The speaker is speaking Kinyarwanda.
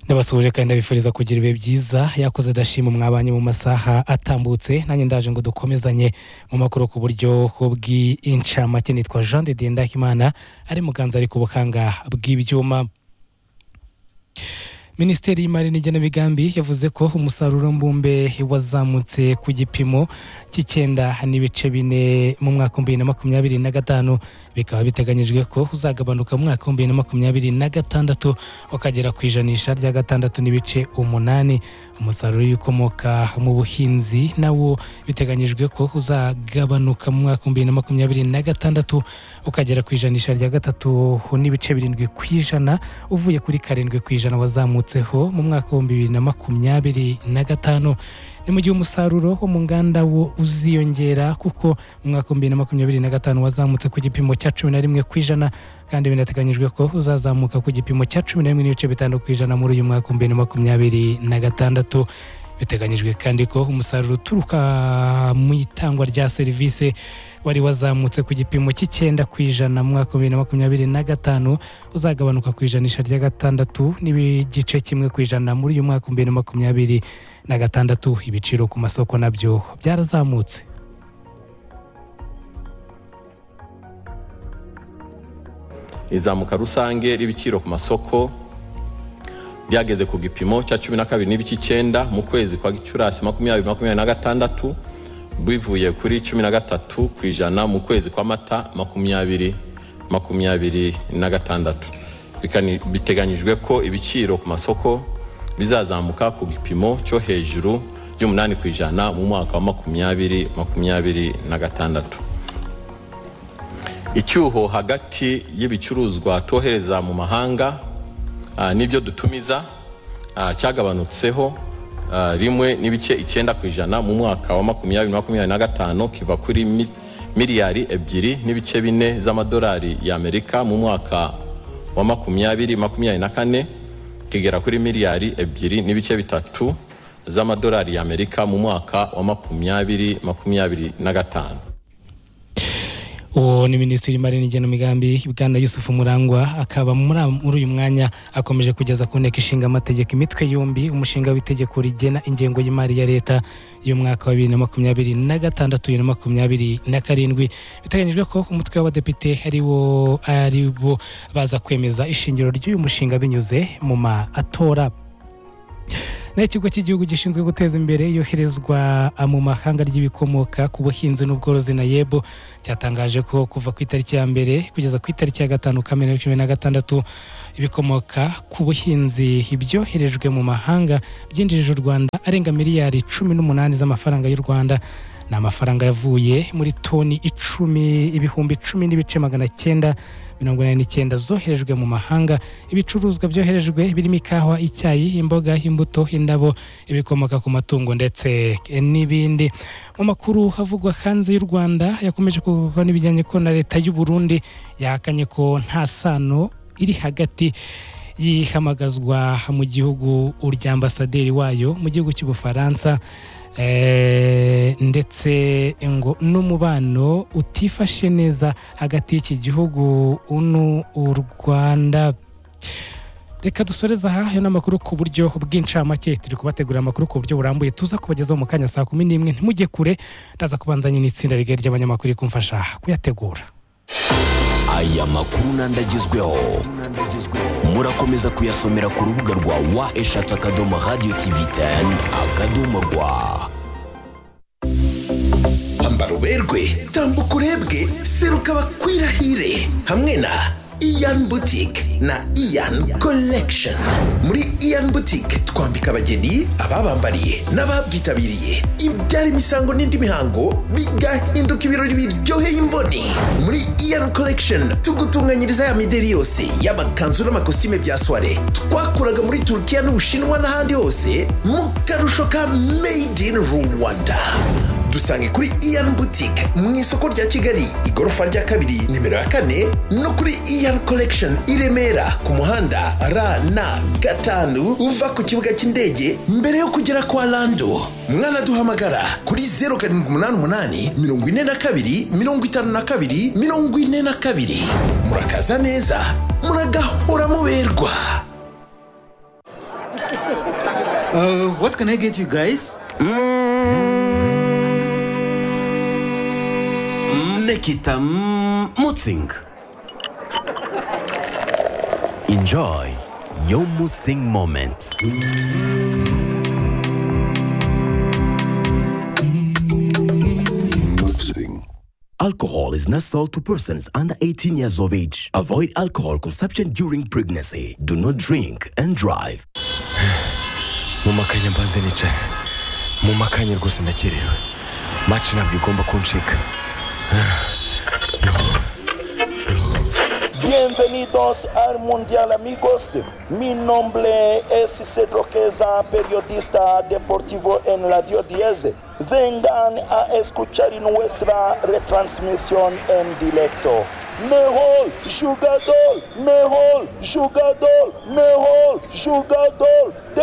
ndabasuhuje kandi ndabifuriza kugira ibihe byiza yakoze adashima mwabanye mu masaha atambutse nanjye ndaje ngo dukomezanye mu makuru ku buryo bw'incamake nitwa jean de dendakimana ari muganza ari ku buhanga bw'ibyuma minisiteri y'imari n'igenamigambi yavuze ko umusaruro mbumbe wazamutse ku gipimo cy'icyenda n'ibice bine mu mwaka w'ibihumbi bibiri na makumyabiri na gatanu bikaba biteganyijwe ko uzagabanuka mu mwaka w'ibihumbi bibiri na makumyabiri na gatandatu ukagera ku ijanisha rya gatandatu n'ibice umunani umusaruro w'ibikomoka mu buhinzi nawo biteganyijwe ko uzagabanuka mu mwaka w'ibihumbi bibiri na makumyabiri na gatandatu ukagera ku ijanisha rya gatatu n'ibice birindwi ku ijana uvuye kuri karindwi ku ijana wazamutse mu mwaka w'ibihumbi bibiri na makumyabiri na gatanu ni mu gihe umusaruro wo mu nganda wo uziyongera kuko mu mwaka w'ibihumbi bibiri na makumyabiri na gatanu wazamutse ku gipimo cya cumi na rimwe ku ijana kandi binateganyijwe ko uzazamuka ku gipimo cya cumi na rimwe n'ibice bitanu ku ijana muri uyu mwaka w'ibihumbi bibiri na makumyabiri na gatandatu biteganyijwe kandi ko umusaruro uturuka mu itangwa rya serivisi wari wazamutse ku gipimo cy'icyenda ku ijana mu mwaka wa bibiri na makumyabiri na gatanu uzagabanuka ku ijanisha rya gatandatu n'igice kimwe ku ijana muri uyu mwaka wa bibiri na makumyabiri na gatandatu ibiciro ku masoko nabyo byarazamutse izamuka rusange ry'ibiciro ku masoko ryageze ku gipimo cya cumi na kabiri n'ibice icyenda mu kwezi kwa gicurasi makumyabiri makumyabiri na gatandatu bivuye kuri cumi na gatatu ku ijana mu kwezi kwa mata makumyabiri makumyabiri na gatandatu biteganyijwe ko ibiciro ku masoko bizazamuka ku gipimo cyo hejuru y'umunani ku ijana mu mwaka wa makumyabiri makumyabiri na gatandatu icyuho hagati y'ibicuruzwa twohereza mu mahanga n'ibyo dutumiza cyagabanutseho rimwe n'ibice icyenda ku ijana mu mwaka wa makumyabiri makumyabiri na gatanu kiva kuri miliyari ebyiri n'ibice bine z'amadolari y'amerika mu mwaka wa makumyabiri makumyabiri na kane kigera kuri miliyari ebyiri n'ibice bitatu z'amadolari y'amerika mu mwaka wa makumyabiri makumyabiri na gatanu uwo ni minisitiri w'imari n'igenamigambi bwana yusufu murangwa akaba muri uyu mwanya akomeje kugeza ku nteko ishinga amategeko imitwe yombi umushinga w'itegeko rigena ingengo y'imari ya leta y'umwaka wa bibiri na makumyabiri na gatandatu bibiri na makumyabiri na karindwi biteganyijwe ko umutwe w'abadepite ari wo ari bo baza kwemeza ishingiro ry'uyu mushinga binyuze mu matora naho ikigo cy'igihugu gishinzwe guteza imbere yoherezwa mu mahanga ry'ibikomoka ku buhinzi n'ubworozi na yebo cyatangaje ko kuva ku itariki ya mbere kugeza ku itariki ya gatanu kamena cumi na gatandatu ibikomoka ku buhinzi ibyoherejwe mu mahanga byinjirije u rwanda arenga miliyari cumi n'umunani z'amafaranga y'u rwanda ni amafaranga yavuye muri toni icumi ibihumbi icumi n'ibice magana cyenda mirongo inani n'icyenda zoherejwe mu mahanga ibicuruzwa byoherejwe birimo ikawa icyayi imboga imbuto indabo ibikomoka ku matungo ndetse n'ibindi mu makuru havugwa hanze y'u rwanda yakomeje kuvugwa n'ibijyanye ko na leta y'u burundi yahakanye ko nta sano iri hagati yihamagazwa mu gihugu ry'ambasaderi wayo mu gihugu cy'ubufaransa ndetse ngo n'umubano utifashe neza hagati y'iki gihugu n'u rwanda reka dusoreze aha ayo ni amakuru ku buryo bw'incamake turi kubategurira amakuru ku buryo burambuye tuza kubagezaho mu kanya saa kumi n'imwe ntimujye kure ndaza kubanzanya n'itsinda rigari ry'abanyamakuru rikumfasha kuyategura aya makuru n'andagezweho murakomeza kuyasomera ku rubuga rwa wa eshatu akadomo radiyo tivi teni akadomo rwa ambara uberwe tambuka urebwe seruka bakwirahire hamwe na iyan butike na iyan collection muri iyan butike twambika abageni ababambariye n'ababyitabiriye ibyara imisango n'indi mihango bigahinduka ibirori biryoheye imboni muri iyan collection tugutunganyiriza ya mideri yose y'amakanzu n'amakositime bya soire twakuraga muri turukiya n'ubushinwa n'ahandi hose mu karusho ka made in rwanda dusange kuri iyan butike mu isoko rya kigali igorofa rya kabiri nimero ya kane no kuri iyan collection i remera ku muhanda rn gatanu uva ku kibuga cy'indege mbere yo kugera kwa lando mwanaduhamagara kuri zeru karindwi umunani umunani mirongo ine na kabiri mirongo itanu na kabiri mirongo ine na kabiri murakaza neza muragahora muberwa Uh, what can I get you guys? Nikita mm, Mutzing. Enjoy your Mutzing moment. Alcohol is not sold to persons under 18 years of age. Avoid alcohol consumption during pregnancy. Do not drink and drive. mu makanya mbanze nicaye mu makanya rwose ndakererewe maci ntabwo igomba kuncika Bienvenidos al Mundial amigos. Mi nombre es Cedro Queza, periodista deportivo en Radio 10. Vengan a escuchar nuestra retransmisión en directo. Mejor jugador, mejor jugador, mejor jugador de